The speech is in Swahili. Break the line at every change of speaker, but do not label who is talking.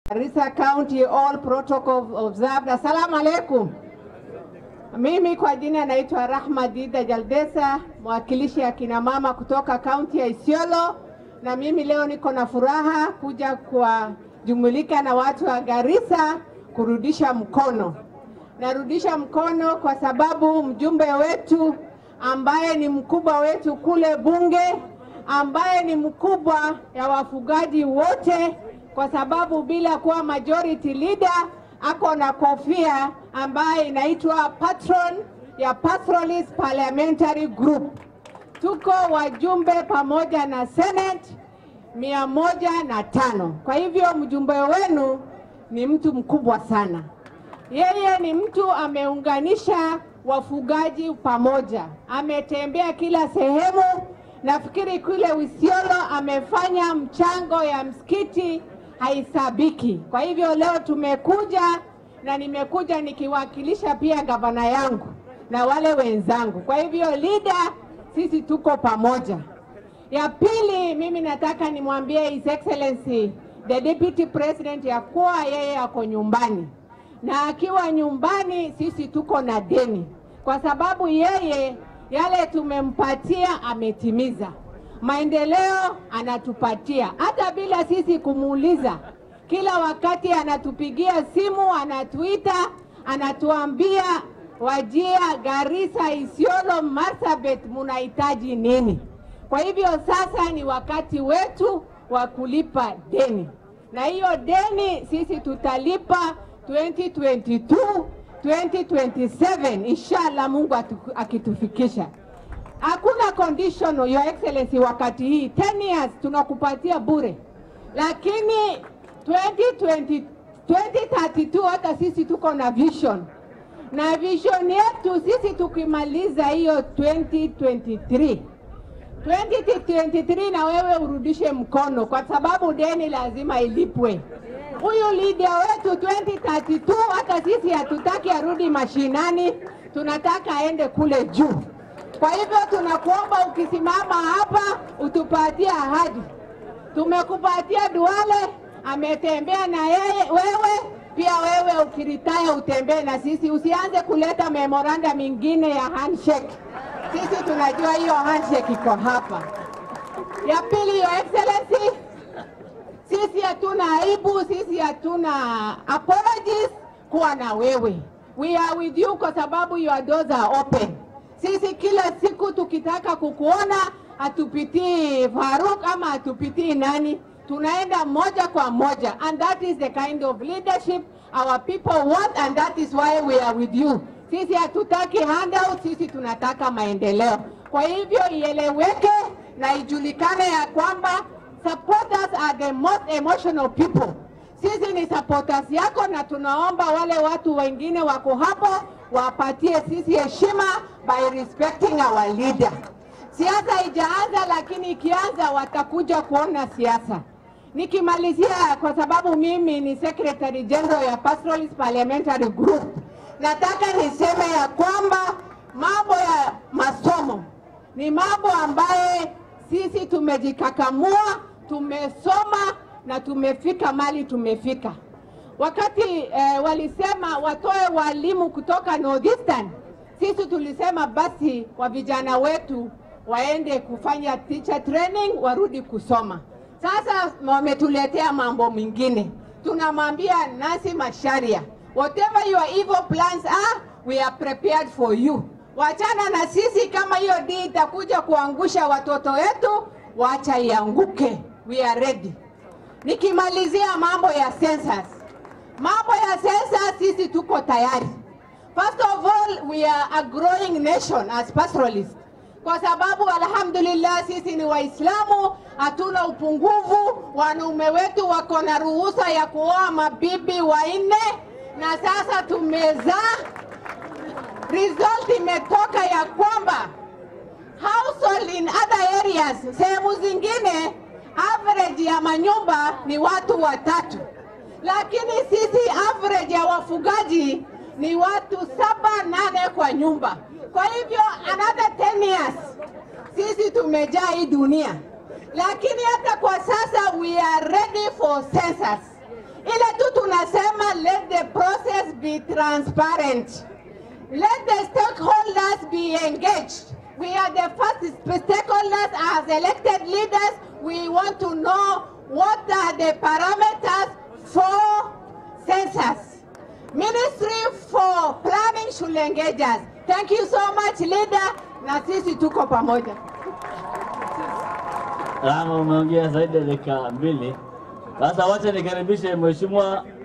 Garissa County all protocol observed. Assalamu alaikum. Mimi kwa jina naitwa Rahma Dida Jaldesa, mwakilishi ya kina mama kutoka kaunti ya Isiolo, na mimi leo niko na furaha kuja kuwajumulika na watu wa Garissa kurudisha mkono. Narudisha mkono kwa sababu mjumbe wetu ambaye ni mkubwa wetu kule bunge, ambaye ni mkubwa ya wafugaji wote, kwa sababu bila kuwa majority leader ako na kofia ambaye inaitwa patron ya Pastoralist Parliamentary Group. Tuko wajumbe pamoja na Senate mia moja na tano. Kwa hivyo mjumbe wenu ni mtu mkubwa sana. Yeye ni mtu ameunganisha wafugaji pamoja, ametembea kila sehemu. Nafikiri kule Isiolo amefanya mchango ya msikiti haisabiki. Kwa hivyo leo tumekuja na nimekuja nikiwakilisha pia gavana yangu na wale wenzangu. Kwa hivyo leader, sisi tuko pamoja. Ya pili, mimi nataka nimwambie His Excellency the Deputy President ya kuwa yeye ako nyumbani, na akiwa nyumbani sisi tuko na deni, kwa sababu yeye yale tumempatia ametimiza maendeleo anatupatia hata bila sisi kumuuliza. Kila wakati anatupigia simu, anatuita, anatuambia Wajia, Garissa, Isiolo, Marsabit munahitaji nini? Kwa hivyo sasa ni wakati wetu wa kulipa deni, na hiyo deni sisi tutalipa 2022 2027 inshallah, Mungu atu- akitufikisha hakuna conditional your excellency wakati hii 10 years tunakupatia bure lakini 2020 2032 hata sisi tuko na vision na vision yetu sisi tukimaliza hiyo 2023 2023 na wewe urudishe mkono kwa sababu deni lazima ilipwe huyu leader wetu 2032 hata sisi hatutaki arudi mashinani tunataka aende kule juu kwa hivyo tunakuomba ukisimama hapa utupatie ahadi. Tumekupatia Duale, ametembea na yeye wewe pia wewe ukiritaya utembee na sisi, usianze kuleta memoranda mingine ya handshake. Sisi tunajua hiyo handshake iko hapa. Ya pili, your excellency, sisi hatuna aibu, sisi hatuna apologies kuwa na wewe. We are with you kwa sababu your doors are open. Sisi kila siku tukitaka kukuona hatupitii Faruk ama hatupitii nani, tunaenda moja kwa moja, and that is the kind of leadership our people want and that is why we are with you. Sisi hatutaki handout, sisi tunataka maendeleo. Kwa hivyo ieleweke na ijulikane ya kwamba supporters are the most emotional people. Sisi ni supporters yako, na tunaomba wale watu wengine wako hapo wapatie sisi heshima by respecting our leader. Siasa haijaanza, lakini ikianza watakuja kuona siasa. Nikimalizia, kwa sababu mimi ni secretary general ya Pastoralist Parliamentary Group, nataka niseme ya kwamba mambo ya masomo ni mambo ambaye sisi tumejikakamua, tumesoma na tumefika mali tumefika. Wakati eh, walisema watoe walimu kutoka Northeastern, sisi tulisema basi wa vijana wetu waende kufanya teacher training, warudi kusoma. Sasa wametuletea mambo mengine, tunamwambia Nasi Masharia, whatever your evil plans are, we are prepared for you. Wachana na sisi, kama hiyo dii itakuja kuangusha watoto wetu, wacha ianguke, we are ready. Nikimalizia mambo ya census, mambo ya census sisi tuko tayari. First of all, we are a growing nation as pastoralists, kwa sababu alhamdulillah sisi ni Waislamu, hatuna upungufu. Wanaume wetu wako na ruhusa ya kuoa mabibi wanne, na sasa tumezaa. Result imetoka ya kwamba household in other areas, sehemu zingine average ya manyumba ni watu watatu, lakini sisi average ya wafugaji ni watu saba nane kwa nyumba. Kwa hivyo another 10 years sisi tumejaa hii dunia, lakini hata kwa sasa we are ready for census. Ile tu tunasema let the process be transparent. Let the stakeholders be engaged. We are the first stakeholders as elected leaders. We want to know what are the parameters for census. Ministry for Planning should engage us. Thank you so much leader, na sisi tuko pamoja.
Rama, umeongea zaidi ya dakika mbili. Sasa wacha nikaribishe Mheshimiwa